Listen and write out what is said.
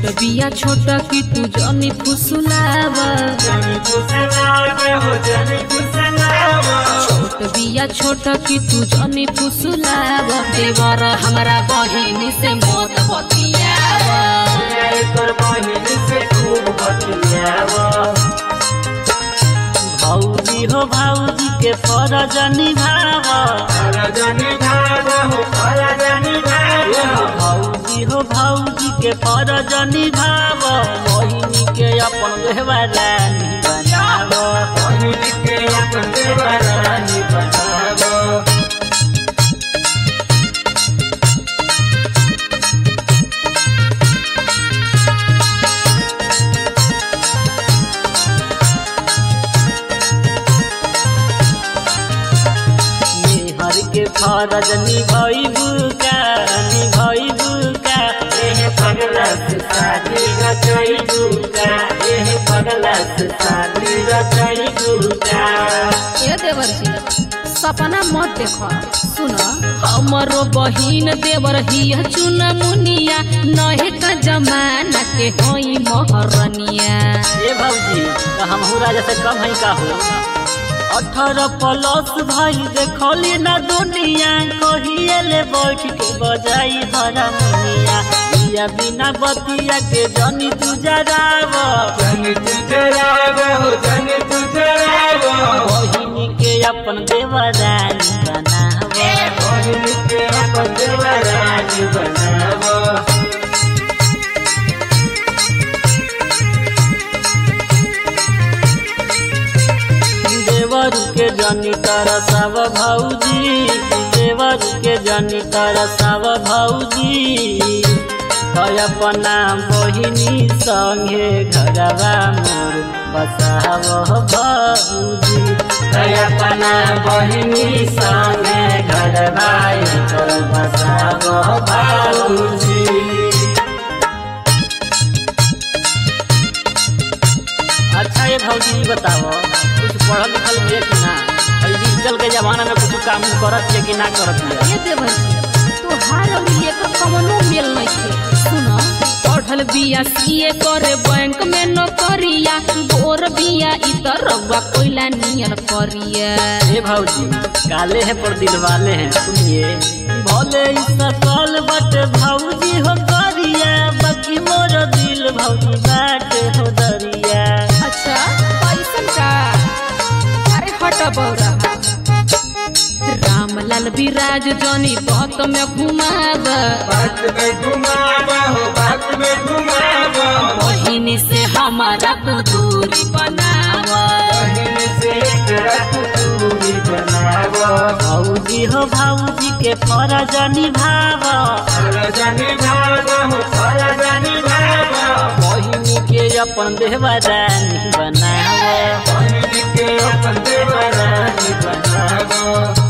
छोट बिया छोट की तू जनी फुसुलाव जनी फुसलावे हो जनी फुसलावा छोट बिया छोट की तू जनी फुसुलाव देवर हमरा बहिनी से मत बतियाव एकर बहिन से खूब बतियावा भौजी हो भौजी के फरज निभाव रजनी भावा हो रजनी भावा भौजी हो भौजी के फरज निभाव बहिनी के अपन देवरानी बनाव बहिन के अपन देवरानी बनावा मेहर के फरज निभैबू का निभैबू का एह पगला से शादी रचाई दूका एह पगला से शादी रचाई दूका ए देवर जी सपना मत देखो सुन हमरो बहिन देवर हिया चुना मुनिया नहे का जमाना के होई महरनिया ए भौजी तो हमहू राजा से कम है का हो अठारह प्लस भाई देखली ना दुनिया कहिए ले बैठ के बजाई हरा मुनिया बिया बिना बतिया के जनी तू जराव जनी तुझरावा हो जनी तुझरावा बहिनी के अपन देवरानी बनाव बहिन के अपन देवरानी बनावा देवर के जनी तरसव भौजी देवर के जनी तरसव भौजी है अपना बहिनी संगे घरवा मोर बसाव भौजी है अपना बहिनी संगे घर भाई कर बसाव बाबूजी अच्छा ये भौजी ई बताओ कुछ पढ़ल लिखल है कि ना अभी डिजिटल के जमाना में कुछ काम करत है कि ना करत है ए देवर जी तोहार और ये का कवनो मेल नइखे सुन पढ़ल बिया सीए करे बैंक में नौकरिया गोर बिया इ तरवा कोइला नियन करिया हे भौजी काले है पर दिल वाले हैं सुनिए भले ई सकल बट भौजी हो करिया बाकी मोर दिल भौजी बाट हो दरिया अच्छा पैसन का अरे हट बौरा रामलाल विराज जनी बत में घुमाव बात में घुमावा हो बात में घुमावा बहिनी से हमारा तू दूरी बनाव बहिन से तेरा कुतूरी बनावा भौजी हो भौजी के फरज निभाव रजनी भावा हो रजनी भावा बहिनी के अपन देवरानी बनाव बहिन के अपन देवरानी बनावा